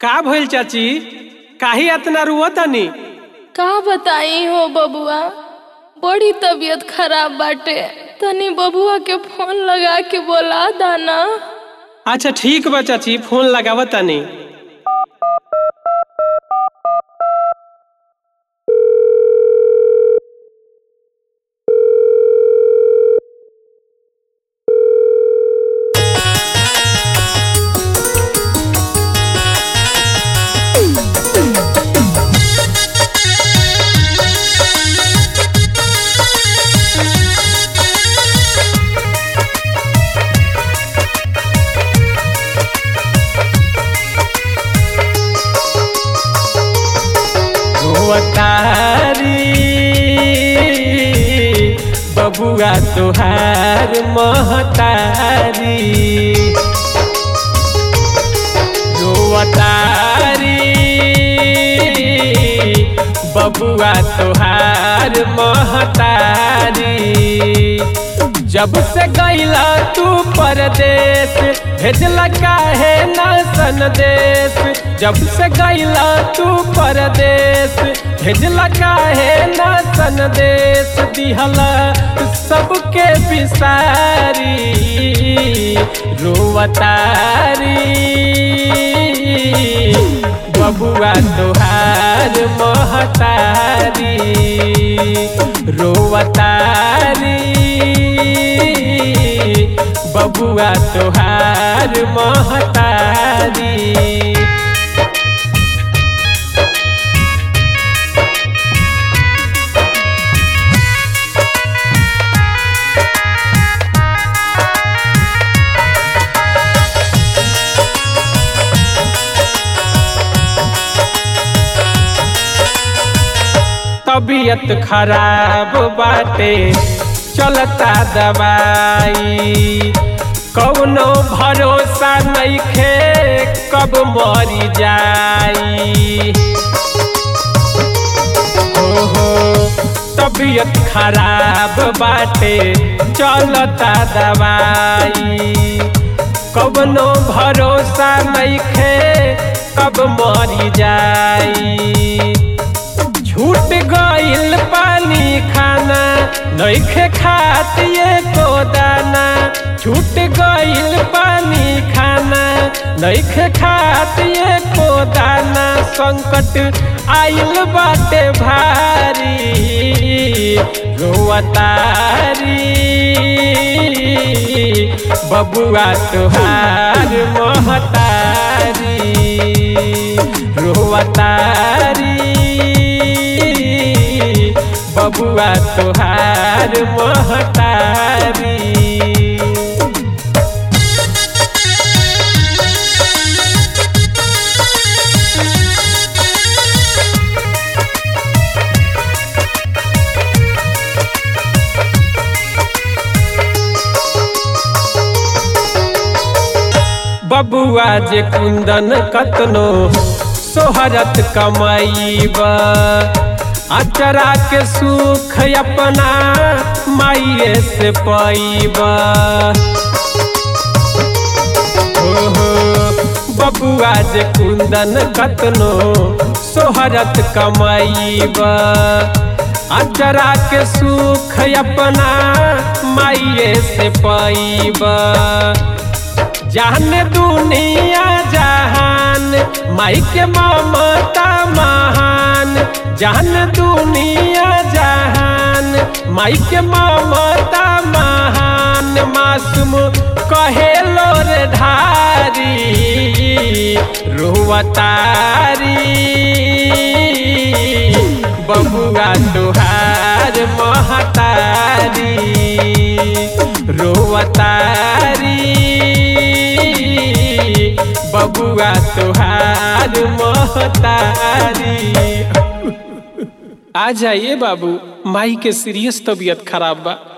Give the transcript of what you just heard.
का भइल चाची काहे इतना रुवतानी का बताई हो बबुआ बड़ी तबीयत खराब बाटे तनी बबुआ के फोन लगा के बोला दाना अच्छा ठीक बा चाची फोन लगावतानी रोवतारी बबुआ तोहार महतारी रोवतारी बबुआ तोहार महतारी जब से गईला तू परदेश भेजला काहे ना संदेश जब से गईला तू परदेश भेजला काहे ना संदेश दिहला सबके बिसारी रोवतारी बबुआ तोहार महतारी रोवतारी बबुआ तोहार महतारी तबीयत खराब बाटे चलता दवाई कौनो भरोसा नइखे कब मरी जाई ओहो तबीयत खराब बाटे चलता दवाई कौनो भरोसा नइखे कब मरी जाई छूट गइल पानी खाना नइखे खातिए को दाना छूट गइल पानी खाना नइखे खातिए को दाना संकट आइल बाटे भारी रोवतारी बबुआ तोहार महतारी रोवतारी बबुआ तोहार महतारी बबुआ जे कुंदन कतनो सोहरत कमाईबा अचरा के सुख अपना माइए से पाईबा ओहो बबुआ जे कुंदन कतनो सोहरत कमाईबा अचरा के सुख अपना माइए से पाईबा जान दुनिया जहान माई के ममता महान जान दुनिया जहान माई के ममता महान मासूम कहेलो रे ढारी रोवतारी बबुआ तुहार महतारी रोवतारी बबुआ तुहार महतारी आ जाइए बाबू माई के सीरियस तबीयत खराब बा